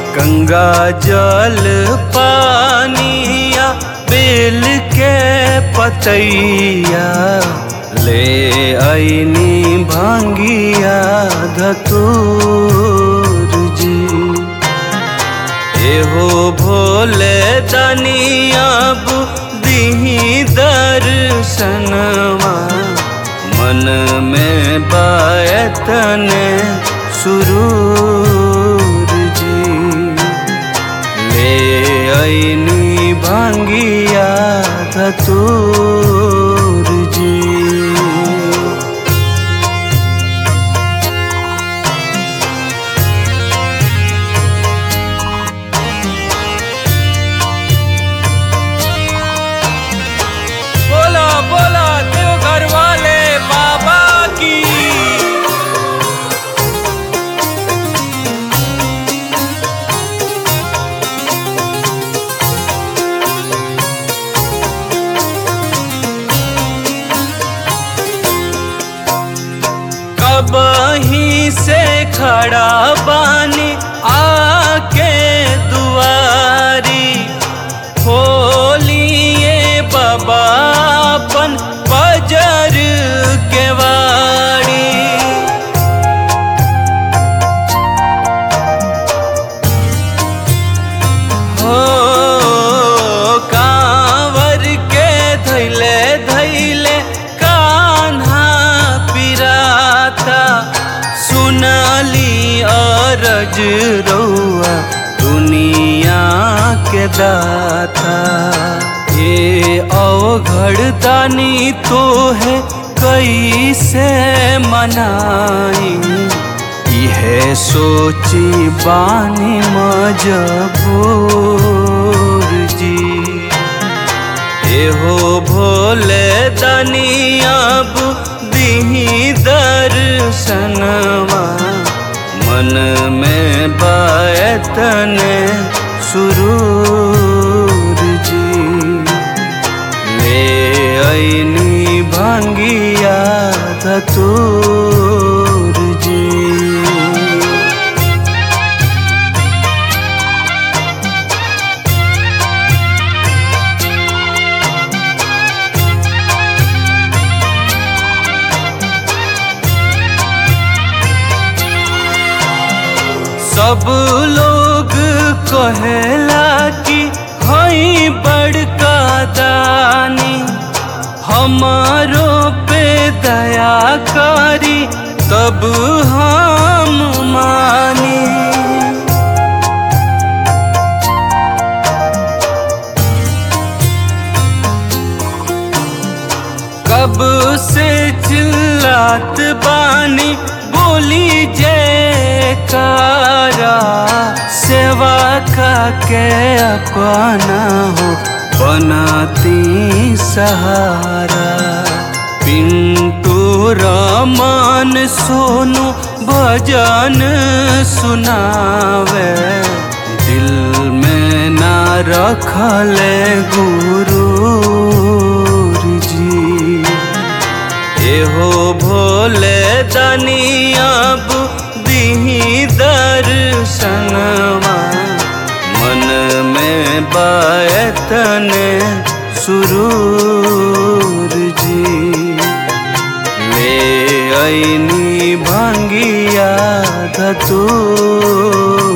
गंगा जल पानिया बेल के पतैया ले आईनी भांगिया धतूर जी एहो भोले दनिया बुद्धि दर्शनवा मन में बायतन सुरूर जी ले आईनी भांगिया धतूर जी बोला बोला देवघर वाले बाबा की कब ही से खड़ा बानी आके दुआरी खोलिए बाबा अपन बजर के वाड़ी हो कांवर के धैले धैले कान्हा पिराता सुनली अरज रउआ दुनिया के दाता ये अवघड़ दानी तो है कैसे मनाई इहे सोची बानी मजबूर जी एहो भोले दनिया बुद्धि दर्शनवा मन में बायतन सुरूर जी ले आईनी भांगिया धतूर जी सब लोग कहेला कि हई बड़का दानी हमारो पे दया करी तब हम मानी कब से चिल्लात बानी बोली जयकारा सेवा का के अपना हो बनाती सहारा पिंटू रमन सोनू भजन सुनावे दिल में ना रखले गुरु जी एहो भोले दनिया बुद्धि दर्शनवा मन में बायतन सुरूर जी ले आईनी भांगिया धतूर